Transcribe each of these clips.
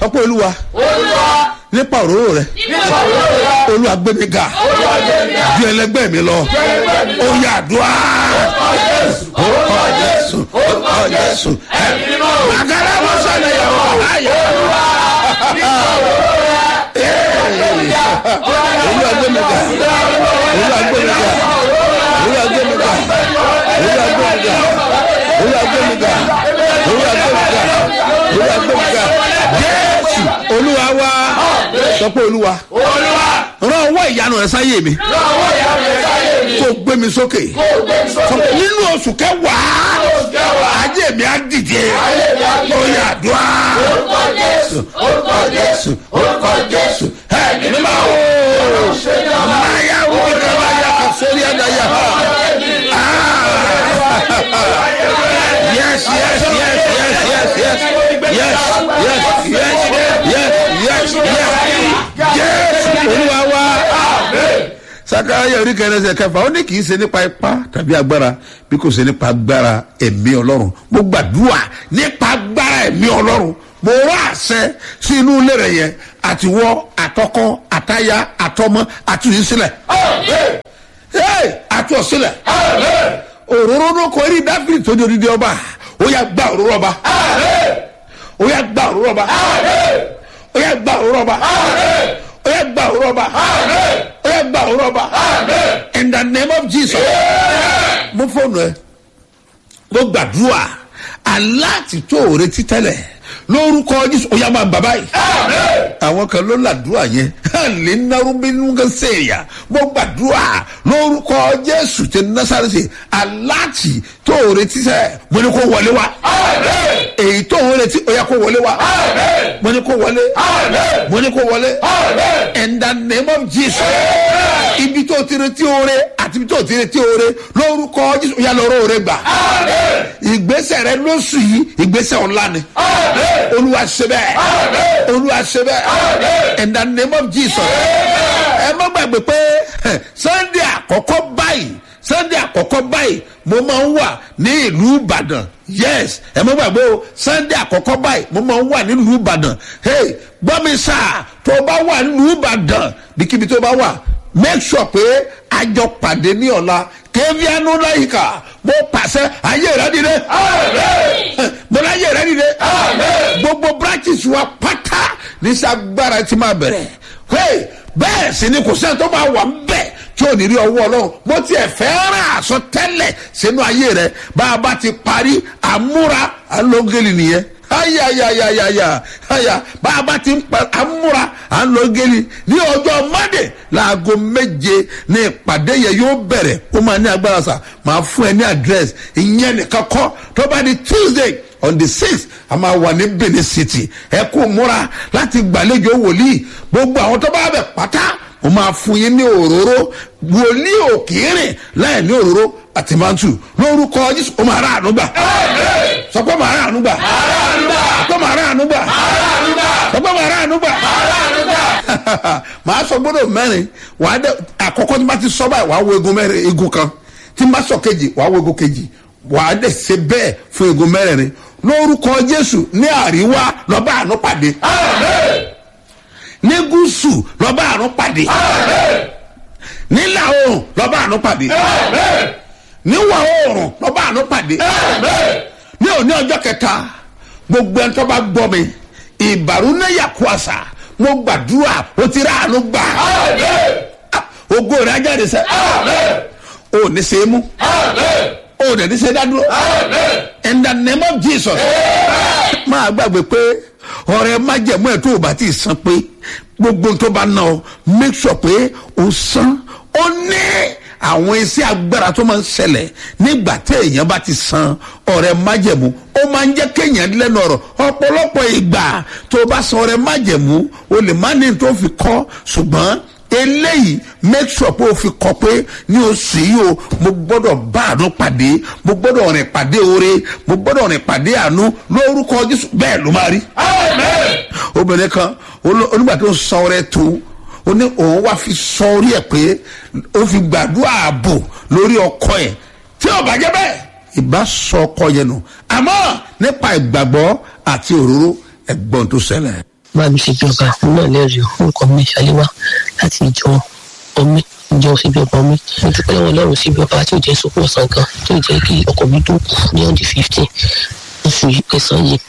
sọ pé olúwa olúwa nípa òróró rẹ nípa òróró rẹ olúwa gbé mi ga olúwa gbé mi ga ju ẹlẹgbẹ́ mi lọ ẹlẹgbẹ́ mi lọ. ó yà àdúrà orúkọ jésù orúkọ jésù orúkọ jésù ẹ̀mí mímọ́ o. àgàrà wọn sọlẹ yàwó ayé olúwa nípa òróró rẹ olúwa gbé mi ga olúwa gbé mi ga olúwa gbé mi ga olúwa gbé mi ga olúwa gbé mi ga olúwa gbé mi ga olúwa gbé mi ga jésù olúwa wá sọ pé olúwa olúwa rán ọwọ́ ìyanu rẹ sáyé mi lọ́wọ́ ìyá mi sáyé mi kó gbé mi sókè kó o gbé mi sókè nínú oṣù kẹwàá kẹwàá ajé mi á dìde ayé mi á dìde. ó yà àdúrà orúkọ jésù orúkọ jésù orúkọ jésù ẹ̀mí mímọ́ o. ṣe ní ọmọ máyà wọ kẹwàá yà kà sórí àdáyà yes yes yes yes yes yes yes yes yes yes yes yes olúwa wá sakaraya orí kẹrẹsẹ kẹfà ó ní kì í ṣe nípa ipá tàbí agbára bí kò ṣe nípa agbára ẹ̀mí ọlọ́run mo gbàdúrà nípa agbára ẹ̀mí ọlọ́run mo rọ àṣẹ sí inú ilé rẹ yẹn àtiwọ́ àtọkọ àtaya àtọmọ àtúnyísílẹ̀ hey, àtúọ̀sílẹ̀ òróró ló kọ eré dáfírí tó di odidi ọba ó yà gba òróró ọba ó yà gba òróró ọba ó yà gba òróró ọba ó yà gba òróró ọba ó yà gba òróró ọba in the name of jesus mo fóònù ẹ mo gbàdúrà aláàtì tó o retí tẹ́lẹ̀ lórúkọ jésù ó yà máa bàbá yìí àwọn kan ló làdúrà yẹn lè narú bínú kan sèèyà mo gbàdúrà lórúkọ jésù tẹ nasarese aláàtì tó o retí sẹ mo ní kó wọlé wa èyí tó o retí ó yà kó wọlé wa mo ní kó wọlé mo ní kó wọlé in the name of jesus ibi tó o ti retí oore àti ibi tó o ti retí oore lórúkọ jésù ó yà lọ́rọ́ oore gbà ìgbésẹ̀ rẹ lóṣù yìí ìgbésẹ̀ ọ̀la ni olúwa ṣe bẹ́ẹ̀ olúwa ṣe bẹ́ẹ̀ in the name of jesus ẹ má gbàgbé pé sunday àkọ́kọ́ báyìí sunday àkọ́kọ́ báyìí mo máa ń wà ní ìlú ìbàdàn yes ẹ má gbàgbé o sunday àkọ́kọ́ báyìí mo máa ń wà ní ìlú ìbàdàn hey gbọ́ mi sá tó o bá wà ní ìlú ìbàdàn bíkíbi tó o bá wà make sure pé àjọ pàdé ní ọ̀la kévíánú láyìíká mo pàṣẹ ayé rẹ dìde mo ní ayé rẹ dìde gbogbo branches wa pátá ní sagbára tí máa bẹ̀rẹ̀ hey bẹ́ẹ̀ sì ni kò sẹ́ni tó máa wà ń bẹ̀ tí ò ní rí ọwọ́ ọlọ́run mo tiẹ̀ fẹ́ràn àsọ tẹ́lẹ̀ sínú ayé rẹ bá a bá ti parí àmúra alógeli nìyẹn ayayayayaya aya bá a bá ti ń pa àmúra alógeli ní ọjọ́ mọ́dé láago méje ní ìpàdé yẹn yóò bẹ̀rẹ̀ ó máa ní agbára sà máa fún ẹ ní àdírẹ́sì ìyẹn nìkan kọ́ tó bá di tuesday on the sixth a máa wà ní benin city ẹ kó múra láti gbàlejò wòlíì gbogbo àwọn tó bá bẹ pátá mo máa fún yín ní òróró wòlíì òkèèrè láì ní òróró àti mantu lórúkọ jésù ó máa rà àánú gbà sọ pé màá rà àánú gbà sọ pé màá rà àánú gbà sọ pé màá rà àánú gbà màá sọ gbọdọ mẹrin wàá dẹ àkọkọ tí bá ti sọ báyìí wàá wo egun mẹrin egun kan tí bá sọ kejì wàá wo egun kejì wàá dẹ ṣe bẹẹ fún egun mẹrin lórúkọ jésù ní àríwá lọ́ba àánú pàdé ní gúúsù lọ́ba àánú pàdé nílà oòrùn lọ́ba àánú pàdé níwọ̀ oòrùn lọ́ba àánú pàdé ní òní ọjọ́ kẹta gbogbo ẹni tó bá gbọ́ mi ìbàrú náyà kú àṣà mo gbàdúrà o ti rà àánú gbà ògo rẹ̀ ajáde sẹ́ o ò ní ṣe é mú o ò dẹ̀ ní ṣe é dádúró in the name of jesus máa gbàgbé pé ọ̀rẹ́ májẹ̀mú ẹ̀ tó o bá ti san pé gbogbo tó bá ná ọ make sure pé o san ó ní àwọn iṣẹ́ agbára tó máa ń ṣẹlẹ̀ nígbà tí èèyàn bá ti san ọ̀rẹ́ májẹ̀mú ó máa ń jẹ́ kéèyàn lẹ́nu ọ̀rọ̀ ọ̀pọ̀lọpọ̀ ìgbà tó o bá san ọ̀rẹ́ májẹ̀mú o lè má ní tó fi kọ́ ṣùgbọ́n eléyìí make sure pé o fi kọ pé ní oṣù yìí o mo gbọ́dọ̀ bá àánú pàdé mo gbọ́dọ̀ rìn pàdé oore mo gbọ́dọ̀ rìn pàdé àánú lórúkọ jésù bẹ́ẹ̀ ló máa rí. obìnrin kan onígbà tó ń sọ ọrẹ tó ó ní òun wá fi sọ orí ẹ pé ó fi gbàdúrà ààbò lórí ọkọ ẹ tí ò bá jẹ bẹ́ẹ̀ ìbá sọ ọkọ yẹn nù àmọ́ nípa ìgbàgbọ́ àti òróró ẹ̀gbọ́n tó ṣẹlẹ̀. bá mi ṣe bí ọba òun náà lẹ́rìí o orúkọ mi ṣàléwá láti ìjọ omi ìjọ ṣe bí ọba omi mo dúpẹ́ lọ́wọ́ ọlọ́run ṣe bí ọba tí ò jẹ́ sọ́kún ọ̀sán kan tí ò jẹ́ kí ọkọ̀ mi dùn kù ní ọ̀dì fifteen oṣù yìí kẹsàn-án yìí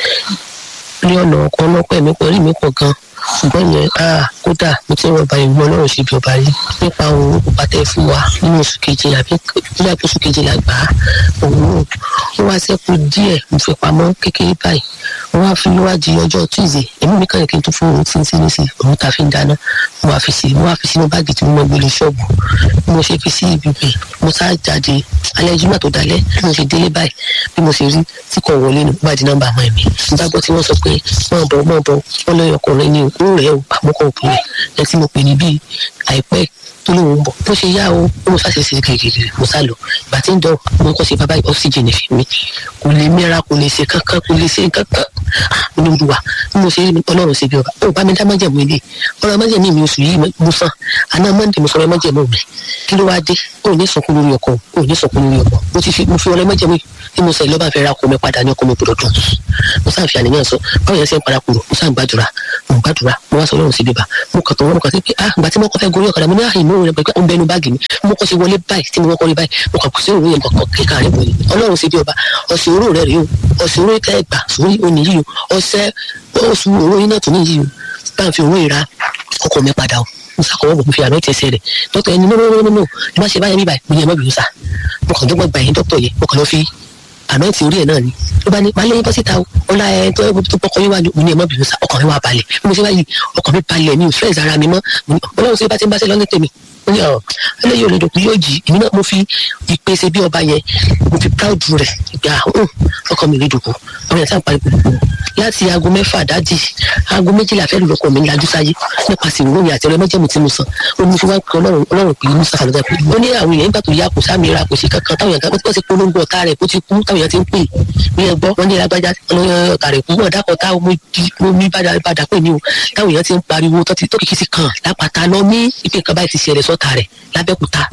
ní ọ̀nà ọkọ̀ ọlọ́pẹ́ mi pọ̀ rí mi pọ̀ gan ṣùgbọ́n yẹn ah kódà mo ti ń rọba ìgbọ́n ọlọ́run ṣe bí ọba yìí nípa òun òkúpa tẹ́ fún wa nínú oṣù keje àbí nígbà oṣù keje la gbà á òun ó wá sẹ́kù díẹ̀ mo fi pamọ́ kékeré báyìí wọ́n á fi níwájú ọjọ́ tuesday èmi mi kàn yẹ kí n tún fún òun tí ń sí sí òun ta fi ń dáná mo wá fi sí mo wá fi sínú báàgì tí mo mọ gbélé ṣọ́ọ̀bù bí mo ṣe fi sí ibi bẹ̀ mo sá jáde alẹ́ jùmọ̀ tó dalẹ́ bí mo ṣe délé báyìí bí mo ṣe rí tí kò wọlé nù bá di nọ́mbà àwọn ẹ̀mí mo bá gbọ́ tí wọ́n sọ pé mọ̀ bọ̀ mọ̀ bọ̀ wọ́n lọ́yọ̀ ọkùnrin ní òkú rẹ̀ ò àmọ́kọ̀ òkú rẹ̀ ẹ̀ tí mo pè ní bíi àìpẹ́ tó lóun ń bọ̀ bó ṣe yá o ó mo ṣàṣẹ sí gègèrè mo sá lọ ìgbà tí ń dọ̀ mo kọ́ sí bàbá oxygen fi mi kò lè mẹ́ra kò lè ṣe kankan kò lè ṣe kankan ní olúwa bí mo ṣe rí ọlọ́run ṣe bí ọba ó bá mi dá májẹ̀mú ilé ọ̀rọ̀ májẹ̀mú mi oṣù yìí mo sàn àná mọ́ndé mo sọ̀rọ̀ májẹ̀mú mi kí ló wá dé ó ní sọkún lórí ọkọ ó ní sọkún lórí ọkọ mo ti fi mo fi ọlọ́ májẹ̀mú tí mo sọ ìlọ́ba fẹ́ ra ọkọ mi padà ní ọkọ mi gbọdọ̀ dùn mo sáà fi àníyàn sọ báwo yẹn ṣe ń para kúrò mo sáà ń gbàdúrà mo gbàdúrà mo wá sọ ọlọ́run sí bíbá mo kàn tó wọ́n mo kàn sí pé ah ìgbà tí mo kọ́ fẹ́ gorí ọ̀kadà mo ní àhìn mò ń rẹ pé ó ń bẹnu báàgì mi mo kọ́ sí wọlé báyìí tí mo kọ́ rí báyìí mo kàn kù sí òru yẹn kọ̀ọ̀kan kíkà rẹ̀ wọlé ọlọ́run sí bí ọba ọ̀sẹ̀ oró rẹ̀ rèé o ọ̀sẹ̀ oró tẹ́ gbà sórí òní yìí o ọ̀sẹ̀ oṣù oró yín náà tó ní yìí o bá ń fi òun ìra ọkọ̀ mi padà o mo sàkọwọ́ bò mo fi àmì tẹ̀sẹ̀ rẹ̀ dókítà ẹni no no no no no ẹ má ṣe báyẹn bí báyìí mo ní ẹ má bìrù sá mo kàn dọ́gbọ́n gbà yín dókítà yẹn mo kàn lọ fi àmì tí orí ẹ̀ náà ni ló bá ní máa lé yín bọ́ síta o ọlá ẹ tó tó pọkọ yín wájú mo ní ẹ má bìrù sá ọkàn mi wà balẹ̀ bí mo ṣe báyìí ọkàn mi balẹ̀ mi ò fẹ́ ìzara mi mọ́ ọlọ́run ṣe bá ti ń bá ṣe lọ́nà tèmi mo ní ọ eléyìí olódò kù yóò jì èmi náà mo fi ìpèsè bí ọba yẹn mo fi proud rẹ gbà ọkọ mi rí dùkú àwọn yẹn sáà parí gbogbo láti aago mẹ́fà dájì aago méjìlá fẹ́ẹ́ lọ́kọ̀ mi lajú sáyé nípasẹ̀ ìròyìn àti ọ̀rẹ́ mẹ́jẹ̀mú tí mo sàn ó ní fi wá pé ọlọ́run ọlọ́run pé musa falọ́dà pé ó ní àwọn èèyàn nígbà tó yá kò sáàmì ra kò sí kankan táwọn èèyàn kan ti polongo ọ̀tá rẹ̀ kó ti kú táwọn èèyàn ti ń pè ní ẹgbọ́ wọn ní agbájá ọ̀tá rẹ̀ kú ọ̀dà kọ̀tà omi bàdà pè ní o táwọn èèyàn ti ń pariwo tó kìkì sí kan lápáta lọ ní ìpè kan báyìí ti ṣẹlẹ̀ sọ́ta rẹ̀ lábẹ́kúta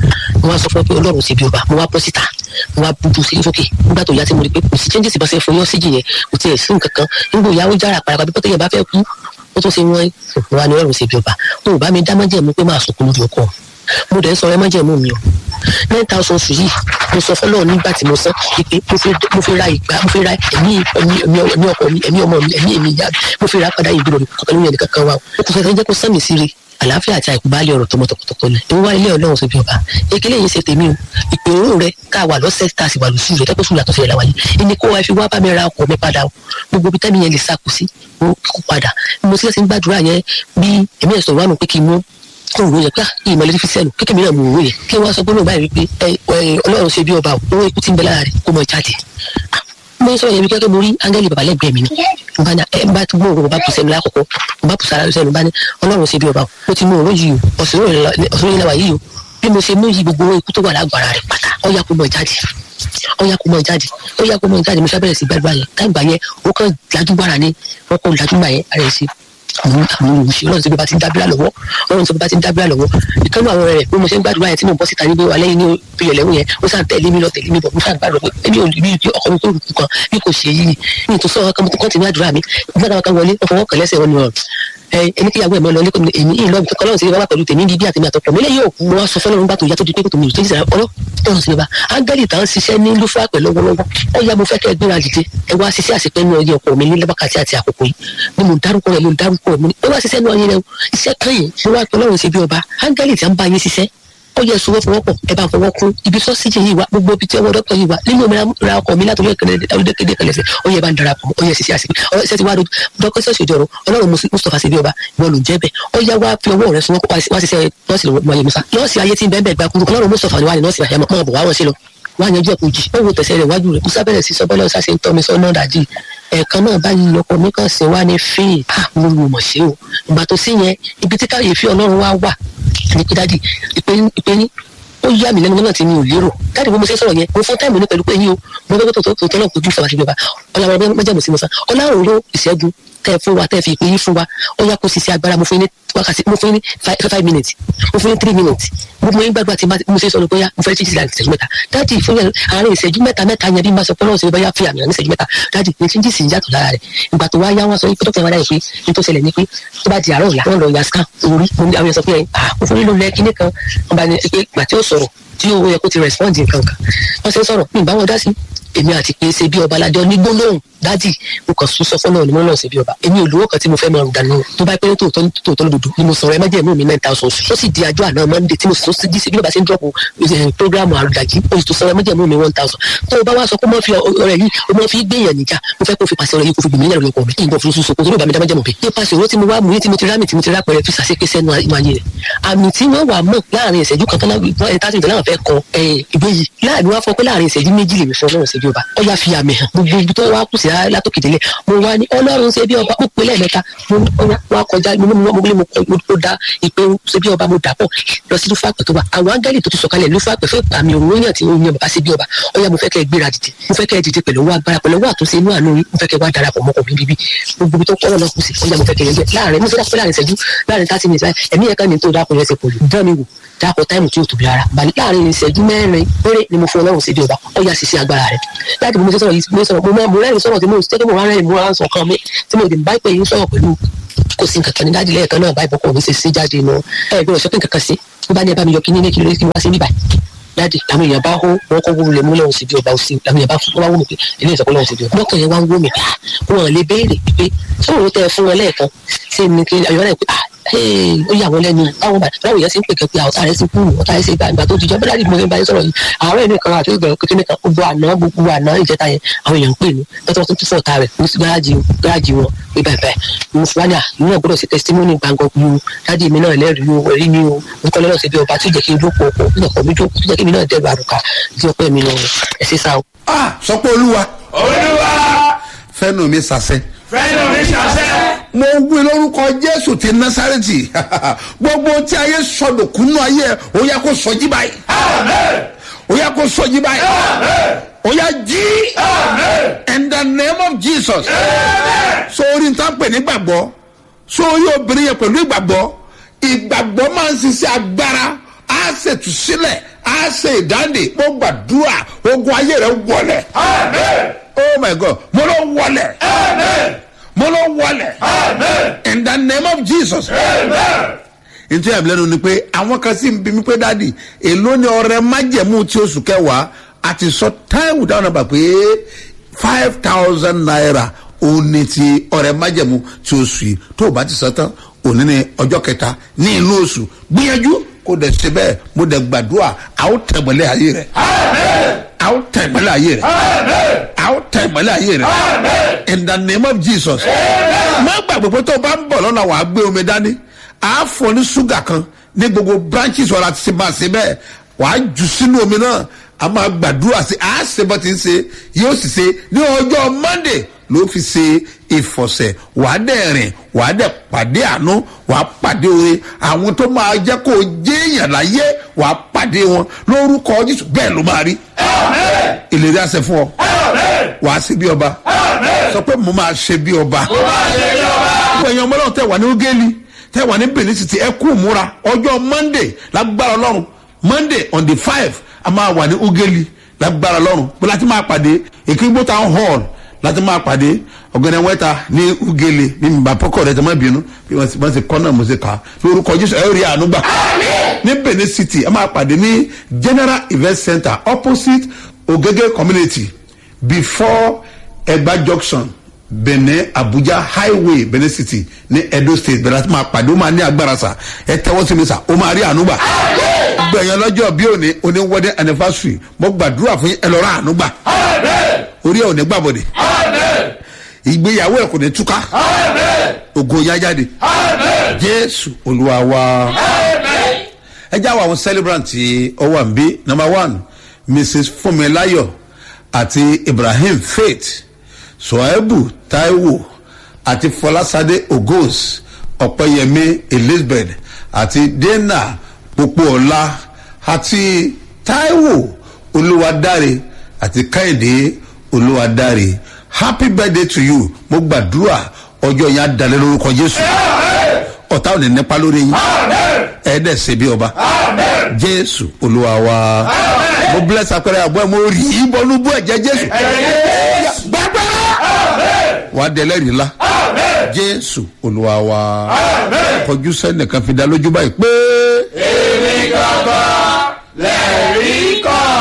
mo wá sọ fún ọ pé ọlọ́run ṣe bí ọba mo wá bọ́ síta mo wá bubu sí sókè nígbà tó yá tí mo rí pé kò sí changes ìbáṣẹ fún yọ síjì yẹn kò tiẹ̀ sí nǹkan kan nígbà ìyàwó jára parapa bí pọ́tẹ́yẹ bá fẹ́ kú ó tún ṣe wọ́n wá ní ọlọ́run ṣe bí ọba o ò bá mi dá májẹ̀mú pé máa sọkún lórí ọkọ mo dẹ̀ ń sọ ẹ májẹ̀mú mi o nine thousand oṣù yìí mo sọ fọlọ́ nígbà tí mo san ìpè mo fi ra ìgbà mo fi ra ẹ̀mí ẹ̀mí ọkọ mi ẹ̀mí ọmọ mi ẹ̀mí èmi ìyá mo fi ra padà ìgbìrò mi kọ̀ọ̀kan lóyún ẹnì kankan wa o kò fẹ́ jẹ́ kó sán mi sí rí àlàáfíà àti àìkú bá lé ọ̀rọ̀ tọmọ tọkọtọkọ lẹ ìwọ wá ilé Ọlọ́run síbi ọba ekele yìí ṣe tèmi o ìpè òórùn rẹ ká wà lọ́sẹ̀ tá a sì wà lóṣù rẹ tẹpẹ sùn làtọsẹ rẹ láwàyè ẹni kó wa fi wá bá mi ra ọkọ mi padà o gbogbo ibi tẹmí yẹn lè sàkó sí o kó padà mo sì ń gbàdúrà yẹn bí èmi ẹ̀ sọ̀rọ̀ wà nù pé kí n mú òwò yẹn pé ìmọ̀lẹ́ fi sẹ́nu kékeré mìíràn mú òwò yẹn kí wọ́n sọ pé olóògbé báyìí wípé Ọlọ́run ṣe bí ọba o owó ikú ti ń bẹ lára rẹ kó mọ jáde mo sọ yẹn bí kẹ́kẹ́ mo rí áńgẹ́lì bàbá lẹ́gbẹ̀ẹ́ mi ni nba ní ẹ bá gbọ́ òru bá bùsẹ̀ mi lákòókò bá bùsẹ̀ ara sẹ́nu bá ní ọlọ́run ṣe bí ọba o mo ti mú òru yìí o ọ̀sùn yìí làwà yìí o bí mo ṣe mú yìí gbogbo ikú tó wà lágbára rẹ̀ pátá ọ̀yà kó mọ̀ jáde ọ̀yà kó mọ̀ jáde ọ̀yà kó mọ̀ jáde mo ṣàbẹ̀rẹ̀ sí gbàdúrà yẹn táìgbà yẹn ó kàn dájúgbàrà ni wọ́n kọ́ dájúgbà yẹn ara ẹ̀ ṣe àwọn àwọn olùsí ọlọ́run tí bí bá ti ń dábìlà lọ́wọ́ ọlọ́run tí bí bá ti ń dábìlà lọ́wọ́ ìkànnì àwọn rẹ̀ bí mo ṣe ń gbàdúrà yẹn tí mo bọ́ síta níbi alẹ́ yìí ní ìyẹ̀lẹ́wò yẹn ó sàn tẹ̀lé mi lọ tẹ̀lé mi bọ̀ mo sàn gbàdúrà pé èmi ò rí bí ọkọ mi tó rùkú kan bí kò ṣe yìí ní ìtòsọ́ ọkọ mi tó kọ́ ti ní àdúrà mi nígbà táwọn kan wọlé wọ́n fọwọ́ kàn lẹ́sẹ̀ wọn ni wọn ẹni kíyàwó ẹ̀ mọ́ lọ lẹ́kọ̀ọ́ èmi yìí lọ́ọ̀bù kọ́kọ́ lọ́run sí bá wà pẹ̀lú tèmi bíbí àtẹ̀mí àtọ̀pọ̀ mi lẹ́yìn òkú wọn sọ fọlọ́run bá tó yá tó di pé kò tó mi ò tó yíṣẹ́ ọlọ́run sí bá ángẹ́lì tá ń ṣiṣẹ́ ní lúfà pẹ̀ lọ́wọ́lọ́wọ́ ó yá mo fẹ́ kẹ́ ẹ gbéra dìde ẹ wá ṣiṣẹ́ àṣepẹ́ ní ọyẹ ọkọ mi ní lẹ́bàkàtì àti àkókò yìí ni mo dárúkọ rẹ mo dárúkọ rẹ mo ní ó wá ṣiṣẹ́ ní ọyẹ rẹ iṣẹ́ kan yìí mo wá pẹ̀ lọ́run sí bí ọba ángẹ́lì tí a ń bá yín ṣiṣẹ́ ó yẹ sọ fọwọ́pọ̀ ẹ bá fọwọ́ kún ibi sọ́síjì yìí wá gbogbo ibi tí ọwọ́ dọ́kítọ̀ yìí wá nínú omi ra ọkọ̀ mi látọ̀rí ẹ̀kẹ́dẹ́ kẹlẹ́sẹ̀ ó yẹ bá ń darapọ̀ ó yẹ sisi àsìkò ó ṣe ti wá dọ́kítọ̀ sọ̀sì ìjọrọ̀ ọlọ́run mustapha ṣe bí ọba ìwọ ló ń jẹ́ bẹ́ẹ̀ ó yẹ wá fi ọwọ́ rẹ sọ wá ṣiṣẹ́ nọ́ọ̀sì wáyé musa nọ́ọ̀sì ayé tí ń bẹ́ẹ̀ bẹ́ẹ̀ gbà kúrú ọlọ́run mustapha ni wà ní nọ́ọ̀sì àyàmọ́ mọ́ bọ̀ wá wọn sí lọ wá yanjú ẹ̀kọ́ jì ó wo tẹ̀sẹ̀ rẹ̀ wájú rẹ̀ musa bẹ̀rẹ̀ sí sọ́bọ́lẹ̀ ọ̀sá ṣe ń tọ́ mi sọ́nà dàjì ẹ̀ẹ̀kan náà báyìí ọkọ mi kàn sí wá ní fíì à mo lù mọ̀ sí o ìgbà tó sí yẹn ibi tí káyọ̀fì ọlọ́run wá wà ní pé dájì ìpéyín ó yá mi lẹ́nu náà tí mi ò lérò dáàdì bó mo ṣe sọ̀rọ̀ yẹn mo fún táìmù ní pẹ̀lú pé yín o mo fẹ́ tó tó tó náà kojú ìfọwọ́sí bíbá ọlọ́run mẹ́jẹ̀mú sí mo sá ọlọ́run ló ìṣẹ́gun tẹ́ fún wa tẹ́ fi ìpè yín fún wa ó yá kó sisi agbára mo fún yín ní wákàtí mo fún yín ní five five minutes mo fún yín ní three minutes mo fún yín gbàgbà tí mo ṣe sọ ní bóyá mo fẹ́ títí láti ìṣẹ́jú mẹ́ta dáàdì fún yẹn àárín ìṣẹ́jú mẹ́ta mẹ́ta yẹn bí mo sọ pé ọlọ́run ṣe bóyá fi àmì hàn ní ìṣẹ́jú mẹ́ta dáàdì ní tí ń jìsì ń yàtọ̀ lára rẹ̀ ìgbà tó wá yá wọn sọ pé dókítà wọn dáyẹ pé ní tó ṣẹlẹ̀ ní pé tó bá di àárọ̀ ọ̀la wọn lọ ya scan orí mo ní àwọn yẹn sọ pé ah mo fún yín ló lẹ kíní kan wọn bá ní pé ìgbà tí ó sọ̀rọ̀ tí ó yẹ kó ti respond nǹkan kan wọn ṣe ń sọ̀rọ̀ ní ìbáwọn dá sí èmi àti pé ṣe bí ọba aládé onígbólóhùn dádì mo kàn sún sọ fọlọ́ọ̀ ni mo náà ṣe bí ọba èmi ò lówó kan tí mo fẹ́ máa dànù tó bá pẹ́ tòótọ́ ní tòótọ́ lódodo ni mo sọ̀rọ̀ ẹ mẹ́jẹ̀ mú mi nine thousand ó sì di àjọ àná monday tí mo sọ sí díṣe bí ọba ṣe ń dọ́pọ̀ programu àrùdàjì o sì tó sọ̀rọ̀ ẹ mẹ́jẹ̀ mú mi one thousand tó o bá wá sọ pé mo fi ọ̀rẹ́ yìí o mo fi gbéyàn níjà mo fẹ́ kó fi pàṣẹ ọ̀rẹ́ yìí kó fi gbìmí lẹ́rù ọkọ̀ mi kí n bọ̀ fún soso kó tó ló bá mi dá mẹ́jẹ̀ mọ̀ bí. nípa ṣòro tí mo wá mú yín tí mo ti rámì tí mo ti rá pẹ̀rẹ̀ fi ṣàṣepé sẹ́nu ìwáyé rẹ̀ àmì tí wọ́n wà mọ̀ láàrin ìṣẹ́jú kan tán láti tásìtì náà fẹ́ kọ ìwé yìí láàrin wá fọ pé láàrin ìṣẹ́jú méjì lèmi fún ọlọ́run ṣe bí ọba ọ yà fi àmì hàn gbogbo ibi tó wá kù sí látòkè délé mo wá ní ọlọ́run ṣe bí ọba mo pè lẹ́ẹ̀mẹ́ta mo wá kọjá mo ní mo gbé mo dá ìpè ṣe bí ọba mo dà pọ̀ lọ sí lúfàpẹ̀ tó wà àwọn áńgẹ́lì tó ti sọ̀kalẹ̀ lúfàpẹ̀ fún àmì òun yàn tí ó yan bàbá ṣe bí ọba ọ yà mo fẹ́ kẹ́ ẹ gbéra dìde mo fẹ́ kẹ́ ẹ dìde pẹ̀lú owó agbára pẹ̀lú owó àtúnṣe inú àánú yín mo fẹ́ kẹ́ ẹ wá darapọ̀ mọ́kàn mi bíbí gbogbo ibi tó kọ́ lọ́nà kù sí ọ yà mo fẹ́ kẹ́ ẹ yẹn láàrin mo fẹ́ dákọ̀ láàrin ìṣẹ́jú láàrin thirty minutes ẹ̀mí ẹ̀ka ni tó dákọ̀ yẹn ṣe pọ̀ jù dán mi wò dákọ̀ táìmù tí yóò tóbi rárá bàní láàrin ìṣẹ́jú mẹ́rin péré ni mo fún ọlọ́run sí bí ọba ọ yà sì sí agbára rẹ̀ láti mo ṣe sọ̀rọ̀ yìí mo sọ̀rọ̀ mo máa mo rẹ́rìn sọ̀rọ̀ tí mo ṣe mo rẹ́rìn mo rán sọ̀kan mi tí mo dì bá pè yín sọ̀rọ̀ pẹ̀lú kò sí nǹkan kan ní dájú lẹ́ẹ̀kan náà báyìí bọ́kọ̀ mi ṣe sí jáde nù ẹ gbọ́dọ̀ sọ́kìn kankan sí bí bá ní ẹ bá mi yọ kíní ní kí ló kí wá sí bíbáyìí dáàdì àwọn èèyàn bá hó wọn kọ́ wúlò mú lọ́wọ́ sí bí ọba òsì àwọn èèyàn bá fún wọn wá wò mí pé ilé ìsọ̀kọ́ lọ́wọ́ sí bí ọba lọ́kàn yẹn wá ń wò mí pé wọn lè béèrè pé sọ̀rọ̀ tẹ fún wọn lẹ́ẹ̀kan sí mi kí ayọ̀ náà pé ah ó yà wọ́n lẹ́nu báwọn bá báwọn èèyàn sì ń pè kẹ́ pé ọ̀tá rẹ̀ sì kú ọ̀tá rẹ̀ sì gbà ìgbà tó ti jọ́ bẹ́ẹ̀ láti mọ̀ ẹ́ báyìí sọ̀rọ̀ yìí àwọn ẹ̀mí kan àti ìgbà kékeré kan gbogbo àná gbogbo àná ìjẹta yẹn àwọn èèyàn ń pè mí tọ́tọ́ tó tún fọ̀tá rẹ̀ ní gáràjì gáràjì wọn pé báyìí báyìí mo fún wa ní à nínú ọ̀gbọ́dọ̀ sí testimony gbàngàn kú o dáàdi mi náà lẹ́rìí o ẹ̀rí mi o nǹkan lọ́dọ̀ sí bí ọba tí ò jẹ́ kí n dókòó ọkọ̀ tí ọkọ̀ mi dókòó tí jẹ́ kí mi náà dẹ́rù àrùkà tí ọpẹ́ mi lọ ẹ̀ sí sá o. ah sọ pé olúwa olúwa fẹ́nu mi sàṣẹ fẹ́nu mi ṣàṣẹ. mo wí lórúkọ jésù ti násàrẹ́tì gbogbo tí ayé sọdọ̀kúnú ayé ẹ̀ ó yẹ kó sọjí báyìí amen ó yẹ kó sọjí báyìí amen ó yẹ jí amen in the name of jesus sórí nǹkan pè ní gbàgbọ́ sórí obìnrin yẹn pẹ̀lú ìgbàgbọ́ ìgbàgbọ́ máa ń ṣiṣẹ́ agbára á ṣètù sílẹ̀ á ṣe ìdáǹdè mo gbàdúrà ogun ayé rẹ wọlẹ̀ amen oh my god mo ló wọlẹ̀ amen mo ló wọlẹ̀ amen in the name of jesus. amen. nítorí àbí lẹ́nu ni pé àwọn kan sì ń bí mi pé dáàdì èló ni ọrẹ májẹ̀mú tí oṣù kẹwàá àti sọ táìwù dáhùn náà bà pé five thousand naira òun ni ti ọrẹ májẹ̀mú tí oṣù yìí tó o bá ti sọ tán òní ni ọjọ́ kẹta ní inú oṣù gbìyànjú kó dẹ̀ ṣe bẹ́ẹ̀ mo dẹ̀ gbàdúrà àwọn tẹ̀gbẹ́lẹ̀ ayé rẹ̀ àwọn tẹ̀gbẹ́lẹ̀ ayé rẹ̀ àwọn tẹ̀gbẹ́lẹ̀ ayé rẹ̀ in the name of jesus má gbàgbé pé tó o bá ń bọ̀ lọ́nà wàá gbé omi dání a fọ ní ṣúgà kan ní gbogbo branches ọ̀la ti ṣe máa ṣe bẹ́ẹ̀ wàá jù sínú omi náà a máa gbàdúrà sí a ṣe bọ́ ti ń ṣe yóò sì ṣe ní ọjọ́ monday ló fi ṣe ìfọ̀sẹ̀ wàá dẹ̀ rìn wàá dẹ̀ pàdé àánú wàá pàdé oore àwọn tó máa jẹ́ kó o jẹ́ èèyàn láyé wàá pàdé wọn lórúkọ jésù bẹ́ẹ̀ ló máa rí ìlérí àṣẹ fún ọ wàá ṣe bí ọba sọ pé mo máa ṣe bí ọba gbogbo ẹ̀yin ọmọ náà tẹ̀ wà ní ogeli tẹ̀ wà ní benin city ẹ kú múra ọjọ́ monday lágbára ọlọ́run monday on the five a máa wà ní ogeli lágbára ọlọ́run pé láti máa pàdé èkìgbó town hall láti máa pàdé ọ̀gẹ̀dẹ̀ wẹ́ta ní ogeli ní bàbá pọ́kọ̀ rẹ̀ tẹ́ máa bínú bí wọ́n ti- wọ́n ti kọ́ náà mo ṣe kà á lórúkọ jésù ẹ rí àánú gbà ní benin city a máa pàdé ní general event center opposite ogege community before ẹgbà junction benin abuja highway benin city ní edo state bẹ̀rẹ̀ láti máa pàdé ó máa ní agbára sa ẹ tẹ́wọ́ sí mi sà ó máa rí àánú gbà gbẹ̀yàn lọ́jọ́ bí òní oní wedding anniversary mo gbàdúrà fún yín ẹ lọ rà àánú gbà orí ẹ̀ ò ní gbàbọ̀dẹ̀ ìgbéyàwó ẹ̀ kò ní túká ògo yá jáde jésù olúwa wa ẹ jáwọ́ àwọn celebrant tí ó wà ń bí number one mrs funmilayo àti ibrahim faith soebu taiwo àti fọlásadé ogos ọ̀pẹ́yẹmí elizabeth àti dena popoola àti taiwo olúwadáre àti kẹ́hìndé olúwadáre happy birthday to you mo gbàdúrà ọjọ́ yẹn á dalẹ̀ lórúkọ jésù ọ̀tá ò ní nípa lórí yín ẹ̀ẹ́dẹ̀ ṣe bí ọba jésù olúwa wa mo bless apẹrẹ àbọ̀ ẹ̀ mo rí i bọ́nú bú ẹ̀jẹ̀ jésù gbàgbà wà á dẹlẹ́rìí la jésù olúwa wa kọjú sẹ́nìkan fi dá lójú báyìí pé. èmi gangan lẹ́rìí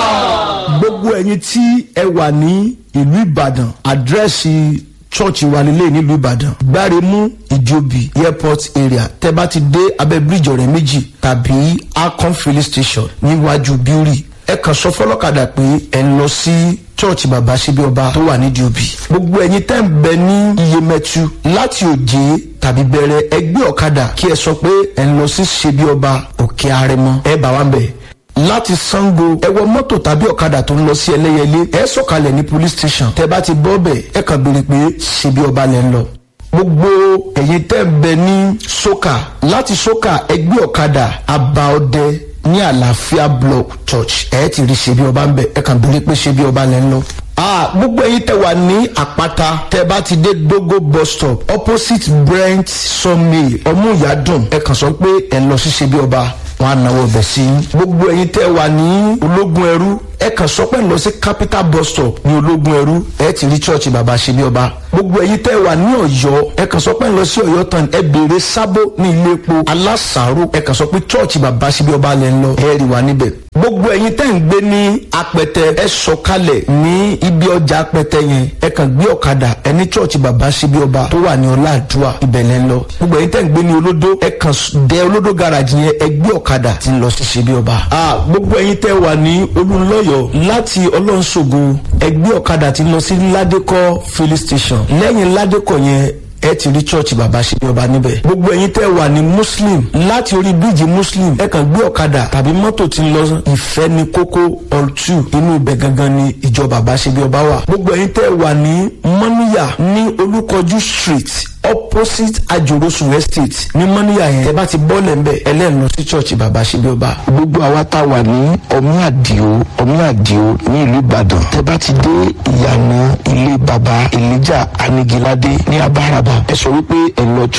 kan. gbogbo ẹyin tí ẹ wà ní ìlú ìbàdàn àdírẹ́sì chọ́ọ̀chì wa nílé nílùú ìbàdàn gbáremú ìjòbí airport area tẹ bá ti dé abẹ́ bíríjì ọ̀rẹ́ méjì tàbí akon filling station níwájú bíórì ẹ kàn sọ fọlọ́kadà pé ẹ ń lọ sí chọ́ọ̀chì bàbá síbi ọba tó wà nídìí òbí gbogbo ẹyin tẹ́ ń bẹ ní iyemẹtu láti òjé tàbí bẹ̀rẹ̀ ẹgbẹ́ ọ̀kadà kí ẹ sọ pé ẹ ń lọ sí ṣebí ọba òkè arẹmọ ẹ bá wa ń bẹ̀ láti sango ẹ wọ mọ́tò tàbí ọ̀kadà tó ń lọ sí ẹlẹ́yẹlé ẹ sọ̀kalẹ̀ ní police station tẹ bá ti bọ́ bẹ̀ ẹ kàn béèrè pé ṣebí ọba lẹ́ ń lọ gbogbo ẹ̀yin tẹ́ ń bẹ ní soka láti soka ẹgbẹ́ ọ̀kadà abaọdẹ ní àlàáfíà block church ẹ ti rí ṣebí ọba ń bẹ ẹ kàn béèrè pé ṣebí ọba lẹ́ ń lọ ah gbogbo ẹyin tẹ wà ní àpáta tẹ bá ti dé dogo bus stop opposite brent sawmill ọmúyàdùn ẹ kàn sọ pé ẹ lọ sí ṣebí ọba wọn á náwó ọbẹ̀ sí i. gbogbo ẹyin tẹ́ wà ní ológun ẹrú ẹ kàn sọ pé lọ sí capital bus stop ní ológun ẹrú ẹ ti rí church bàbá ṣe bí ọba. gbogbo ẹyin tẹ́ wà ní ọ̀yọ́ ẹ kàn sọ pé lọ sí ọ̀yọ́ tán ẹ béèrè sábó ní ilé epo alásàárò ẹ kàn sọ pé church bàbá ṣe bí ọba lẹ ń lọ ẹ rí wa níbẹ̀. gbogbo ẹyin tẹ́ ń gbé ní apẹtẹ ẹ sọkalẹ̀ ní ibi ọjà apẹtẹ yẹn ẹ kàn gbé ọ̀kadà ẹ ní church bàbá ṣe bí ọba tó wà ní ọláàdúà ibẹ̀ lẹ ń lọ. gbogbo ẹyin tẹ́ ń gbé ní olódó ẹ kàn dẹ olódó garage yẹn ẹ gbé ọ̀kadà tí ń lọ sí ṣe bí ọba. gbogbo ẹyin tẹ́ wà ní olùlọ́yọ̀ láti ọlọ́nṣogo ẹgbẹ́ ọ̀kadà tí ń lọ sí ládékọ́ filling station lẹ́yìn ládékọ́ yẹn ẹ ti rí church bàbá ṣe bí ọba níbẹ̀. gbogbo ẹyin tẹ́ wà ní muslim láti orí bíríìjì muslim ẹ kàn gbé ọ̀kadà tàbí mọ́tò tí ń lọ ìfẹ́ ní kókó all two inú ibẹ̀ gangan ni ìjọ bàbá ṣe bí ọba wà. gbogbo ẹyin tẹ́ wà ní mọ́níyà ní olúkọjú street opposite ajorosun estate ní mọ́níyà yẹn tẹ́ bá ti bọ́ọ̀lẹ̀ ń bẹ̀ ẹlẹ́nu lọ sí church bàbá ṣe bí ọba. gbogbo àwa tá a wà ní ọmí àdìo ọmí àdìo ní ìlú ìbàdàn tẹ́ bá ti dé ìyànà ilé baba elijah anigilade ní abáraba ẹ sọ wípé ẹ lọ